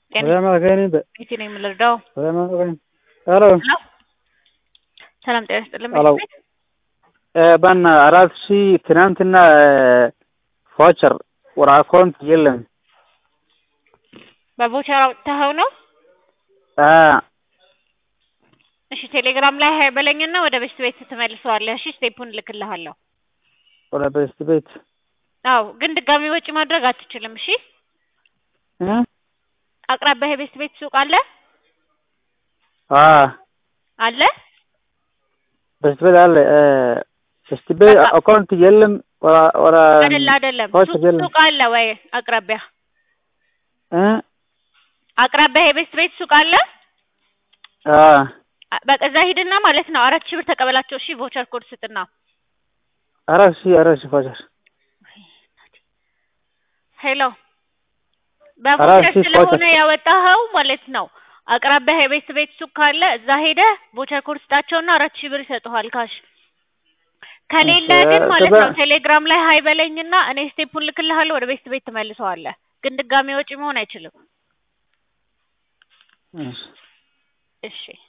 ጤና ቤቴ ነው የምልርዳው። ሄሎ ሰላም ጤና ይስጥልን። ሄሎ ባና አራት ሺህ ትናንትና ፎቸር ወደ አካውንት የለም። በቮቸር አውጥተኸው ነው? አ እሺ ቴሌግራም ላይ ሀይ በለኝና ወደ በስት ቤት ትመልሰዋለህ። እሺ ስቴፑን እልክልሃለሁ። ወደ በስት ቤት አዎ፣ ግን ድጋሚ ወጪ ማድረግ አትችልም። እሺ እ አቅራቢያ የቤስት ቤት ሱቅ አለ አ አለ በስት ቤት አለ እ በስት ቤት በቃ አካውንት የለም። ወደ ወደ አይደለ አይደለም፣ ፎቸር ሱቅ የለም ሱቅ አለ ወይ አቅራቢያ እ አቅራቢያ የቤስት ቤት ሱቅ አለ። አ አ- በቃ እዛ ሂድና ማለት ነው አራት ሺህ ብር ተቀበላቸው። እሺ ቮቸር ኮድ ስጥና አራት ሺህ አራት ሺህ ፎቸር ሄሎ አራት በቮቸር ሺህ ስለሆነ ፎቸር ያወጣኸው ማለት ነው። አቅራቢያ የቤት ቤት ሱቅ ካለ እዛ ሄደህ ቮቸር ኮድ ስጣቸውና አራት ሺህ ብር ይሰጡሃል ካሽ። ከሌለ ግን ማለት ከዛ ነው ቴሌግራም ላይ ሀይ በለኝና እኔ ስቴፑን ልክልሃለሁ። ወደ ቤት ቤት ትመልሰዋለህ። ግን ድጋሚ ወጪ መሆን አይችልም። እሺ እሺ